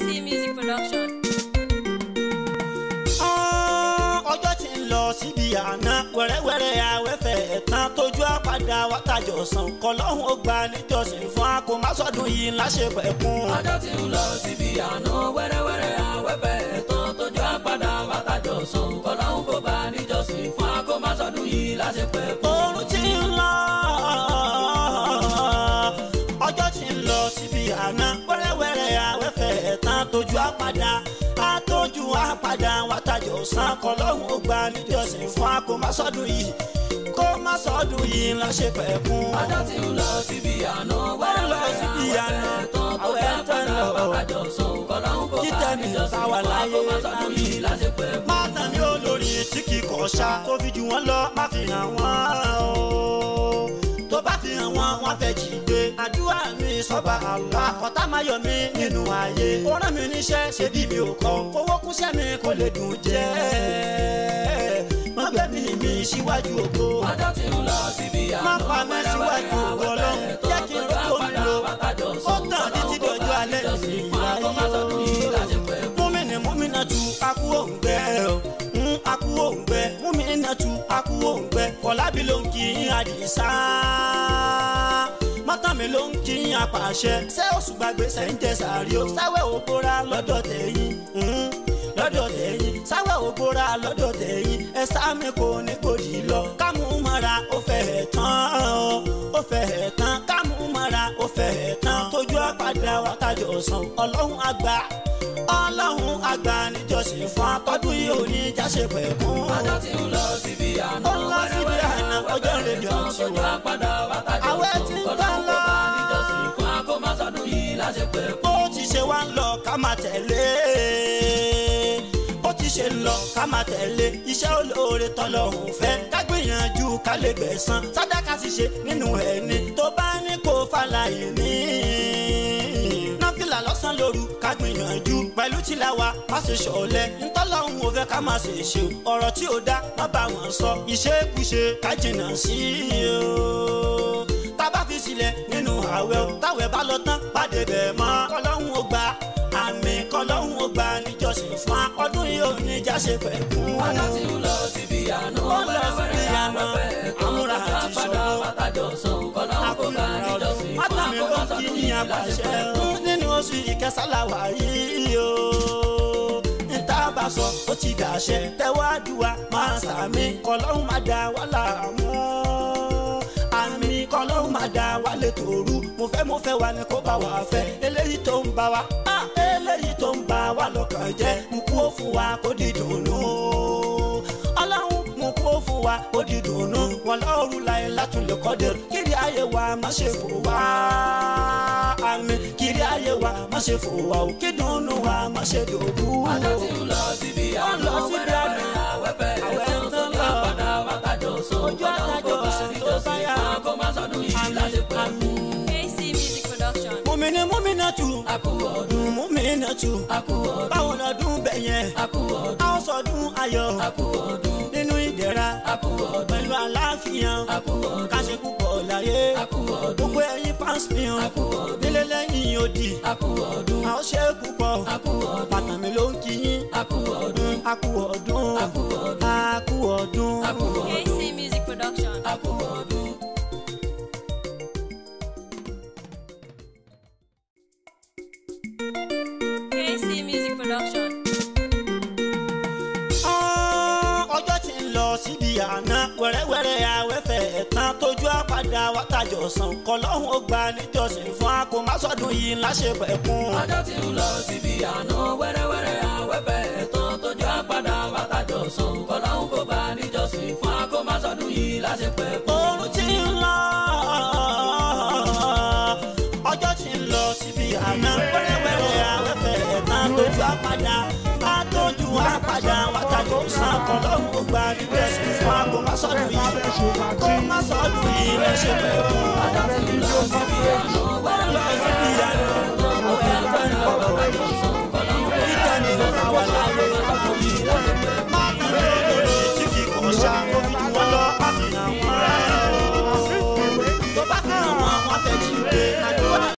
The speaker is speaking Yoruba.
KC Music Production. ọjọ́ tí ń lọ síbi àná wẹ́rẹ́wẹ́rẹ́ àwẹ́fẹ́ ẹ̀tàn tójú àpàdà wákàjọ sàn kọlọ́hún ó gba níjọsìn fún akómásọ́dún yìí láṣẹ pẹ̀kún. ọjọ́ tí ń lọ síbi àná wẹ́rẹ́wẹ́rẹ́ àwẹ́fẹ́ ẹ̀tàn tójú àpàdà wákàjọ sàn kọlọ́hún kó bá níjọsìn fún akómásọ́dún yìí láṣepẹ̀ kún. oorun tí ń lọ ọjọ́ tí ń lọ síbi àná wẹ́rẹ́wẹ́rẹ́ àwẹ́fẹ́ ẹ̀tàn tójú àpàdà àtọ́jú àpàdà wákàjọ sàn kọlọ́hún ó gba níjọsìn fún akómásọ́dún yìí kó má sọ́dún yìí láṣẹ pẹ̀kún. ọjọ́ tí ń lọ síbi àná Wọ́n lọ síbi wẹ́rẹ́wẹ́rẹ́ àná, àwẹ́fẹ́ ẹ̀tàn tójú àwẹ̀ ẹ̀tàn àpàdà lọ. wákàjọ sàn kọlọ́hún kó bá Títẹ̀mí níjọsìn táwa fún láyé, akómásọ́dún yìí láṣepẹ̀ kún. Mátà ni olórí tí kì í kọ̀ ṣá tó fi jù wọ́n lọ má fi hàn wọ́n o. Tó bá fi hàn wọ́n, wọ́n fẹ́ jí gbé. Àdúrà mi sọ́ba àlá. Kọ̀tá máa yọ mí nínú ayé. Ó rán mi níṣẹ́ ṣe bí mi ò kọ́. Owó kúṣẹ́ mi kò lè dùn jẹ́. Má gbẹ̀mí mi síwájú ògo. ọjọ́ tí ń lọ síbi àná Má pa mí síwájú ògo Ọlọ́run. Jẹ́ kí n rókò mi lò. Ó tàn títí dọjọ́ alẹ́ mi ìráyé o múmìnì múmìnà tu akú òǹgbẹ o ń akú òǹgbẹ múmìnà tu akú òǹgbẹ kọlábí ló ń kí àdìsá mọ́tàmí ló ń kí apàṣẹ ṣé oṣù gbàgbé sẹ́ńtẹ̀ sàrí o sáwẹ́ ògbóra lọ́dọ̀ tẹ̀yìn ń lọ́dọ̀ tẹ̀yìn sáwẹ́ ògbóra lọ́dọ̀ tẹ̀yìn ẹ sáàmì kò ní gbòdì lọ kámú mọ́ra ó fẹ́ ẹ̀ tán ó fẹ́ ẹ̀ tán kámú mọ́ra ó fẹ́ ẹ̀ tán tójú àpàdé wákàtí ọ̀sán ọlọ́run àgbà ọlọ́run àgbà níjọsìn fún akọ́dún yìí ò ní jáṣe pẹ̀kún. ọjọ́ tí ń lọ síbi àná Ó ń lọ síbi àná, ọjọ́ ìrèlè ọ̀tí wa. àpàdà wákàtí Àwẹ̀ tí ń gbà lọ. níjọsìn fún akómásọdún yìí láṣepẹ̀ kún. bó ti ṣe wá ń lọ ká máa tẹ̀lé bó ti ṣe ń lọ ká máa tẹ̀lé iṣẹ́ olóore tọ́lọ́hún fẹ́ ká gbìyànjú ká lè gbẹ̀san sàdáká ti ṣe nínú ẹni tó bá ní kó fàlàyé ní. náfìlà lọ́sàn-án lóru ká gbìyànjú pẹ̀lú tìláwa má ṣe ṣọ̀lẹ ntọ́lọ́hún ò fẹ́ ká má ṣe ṣe o ọ̀rọ̀ tí ò dá má bá wọn sọ ìṣekúṣe ká jìnnà sí i o tábà fi sílẹ̀ nínú àwẹ̀ o táwẹ̀ bá lọ tán pàdé bẹ̀ mọ́ kọ́lọ́hún ó gbà àmì kọ́lọ́hún ó gbà níjọsìn fún wa ọdún yìí ò ní jáṣe pẹ̀kún. ọjọ́ tí ń lọ síbi àná Ó lọ síbi àná, àmúra àti àpàdà ìṣòro. wákàjọ sàn kọ́lọ́hún kó bá níjọsìn fún mátàmí ló ń kí akómásọdún ní yìí àbàṣẹ láṣepẹ̀ kún. nínú oṣù ìkẹsàláwà yìí o níta bá sọ ó ti dàṣẹ tẹwádùá máa sàmì kọlọ́hún máa dá wà láàmú àmì kọlọ́hún máa dá wà létòrú mo fẹ́ mo fẹ́ wa ni kó bá wa fẹ́ eléyìí tó ń bá wa ah, eléyìí tó ń bá wa lọ́kàn jẹ́ kúkú ó fún wa kó dídùnú ọlọ́run mú kó fún wa kó dídùnú wọn lọ́rùn láyé látúnlẹ̀ kọ́dẹ̀ kiri ayé wa má ṣe fò wá àmì kiri ayé wa má ṣe fò wá o kí dùnú wa má ṣe dòwú ọjọ́ tí ń lọ síbi Ó ń àná lọ síbi àná. wẹ́rẹ́wẹ́rẹ́ àwẹ́fẹ́ Àwẹ̀ ẹ̀tàn tán tó lọ. ní àpàdà wákàjọ sàn Ojú kọ́lọ́hún kó àtàjọ bá sàn tó níjọsìn bá yá. fún akómásọdún yìí láṣepẹ̀ kún. KC Music Production. mùmíní mùmínà tù akú ọdún mùmínà tù akú ọdún báwo lọ́dún bẹ̀yẹn akú ọdún a ó sọdún ayọ̀ akú ọdún nínú ìdẹ̀ra akú ọdún pẹ̀lú àlàáfíà akú ọdún káṣe púpọ̀ láyé akú ọdún gbogbo ẹ̀yin fans mi hàn akú ọdún nílé lẹ́yìn odi akú ọdún a ó ṣe púpọ̀ akú ọdún bàtà mi ló ń kí yín akú ọdún a kú ọdún akú ọdún a kú ọdún. akú ọdún KC Music Production. akú ọdún. KC Music Production. Ah, ọjọ́ tí ń lọ síbi àná wẹ́rẹ́wẹ́rẹ́ àwẹ́fẹ́ ẹ̀tàn tójú àpàdà wákàjọ sàn kọlọ́hún ó gba níjọsìn fún akómásọ́dún yìí láṣẹ pẹ̀kún. ọjọ́ tí ń lọ síbi àná wẹ́rẹ́wẹ́rẹ́ àwẹ́fẹ́ ẹ̀tàn tójú àpàdà wákàjọ sàn kọ́lọ́hún kó bá níjọsìn fún akómásọdún yìí láṣepẹ̀ kún. oorun tí ń lọ ọjọ́ tí ń lọ síbi àná wẹ́rẹ́wẹ́rẹ́ àwẹ́fẹ́ ẹ̀tàn tójú àpàdà àtọ́jú àpàdà wákàjọ sàn kọlọ́hún ó gba níjọsìn fún akómásọ́dún yìí kómásọ́dún yìí láṣẹ pẹ̀kún. ọjọ́ tí ń lọ síbi àná wẹ́rẹ́wẹ́rẹ́